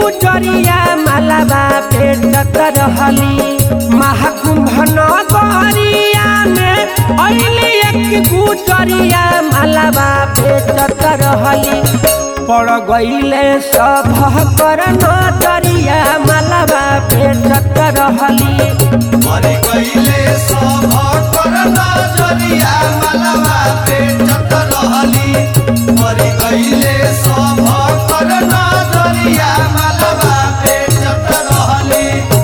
गुजरिया मालाबा बेचत रहली महाकुंभ नगरिया में अइली एक गुजरिया मालाबा बेचत रहली पड़ गईले सब कर नजरिया मालाबा बेचत रहली मरि गईले सब कर नजरिया मलबा बेचत रहली मरि गईले सब कर नजरिया मलबा बेचत रहली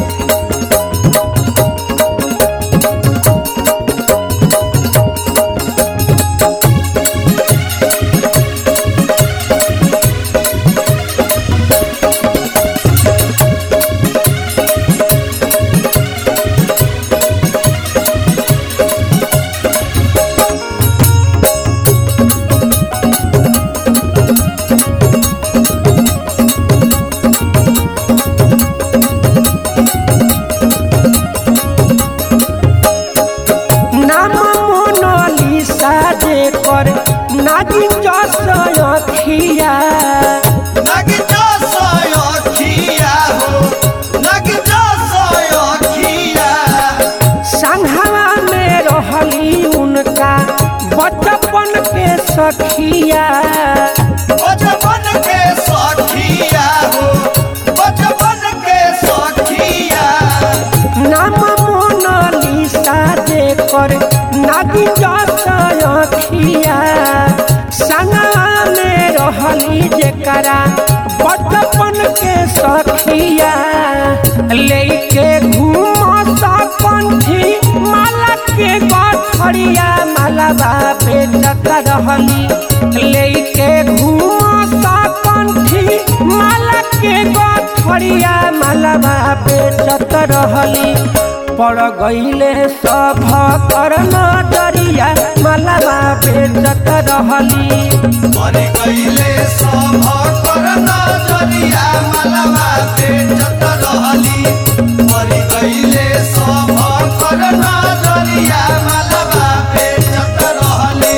नाम मोनालिसा जेकर नागिन जस अखिया नग जसय अखिया हो नग जसय अखिया संघवा में रहली उनका बचपन के सखिया बचपन के सखिया हो बचपन के सखिया नाम मोनालिसा जेकर नागिन जस अखिया संघवा में रहली जेकरा बचपन के सखिया लेके घूम पंथी माला के गठरिया मालाबा बेचत रहली लेके घूम पंथी माला के गठरिया मालाबा बेचत रहली पड़ गईले सब कर नजरिया मालाबा बेचत रहली मरि गईले सब कर नजरिया मलबा बेचत रहली मरि गईले सब कर नजरिया मलबा बेचत रहली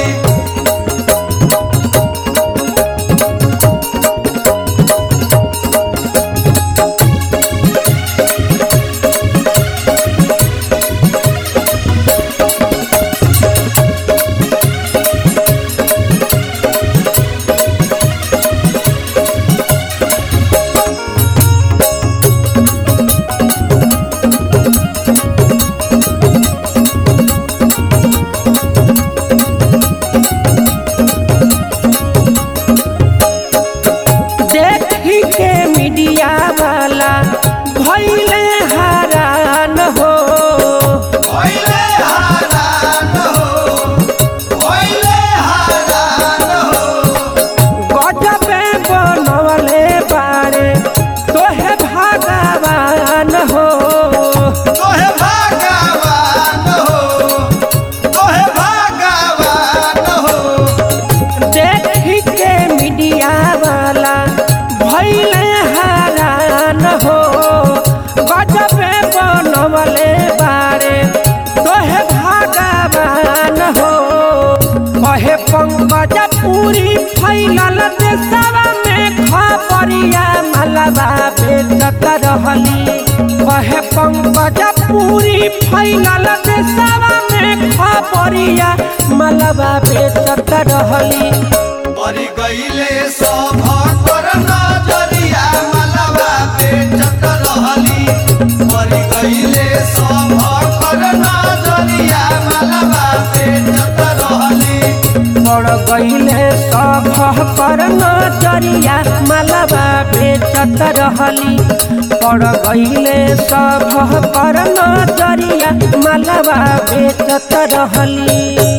देखी के मीडिया वाला भैले हरान हो भइले हारान हो भइले हारान हो गजबे बनवले बारे तोहे भगवान हो तोहे भगवान हो तोहे भगवान हो देखी के मीडिया वाला भैले हरान हो गजबे बनवले बारे तोहे भगवान हो कहे पंकज पूरी फैलल देशवा में खबरिया मलबा बेचत रहली कहे पंकज पूरी फैलल देशवा में खबरिया मलबा बेचत रहली मरि गईले सब कर नजरिया मलबा बेचत रहली मरि गईले सब कर नजरिया मलबा बेचत रहली पड़ गईले सब पर नजरिया मलबा बेचत रहली पड़ गईले सब पर नजरिया मलबा बेचत रहली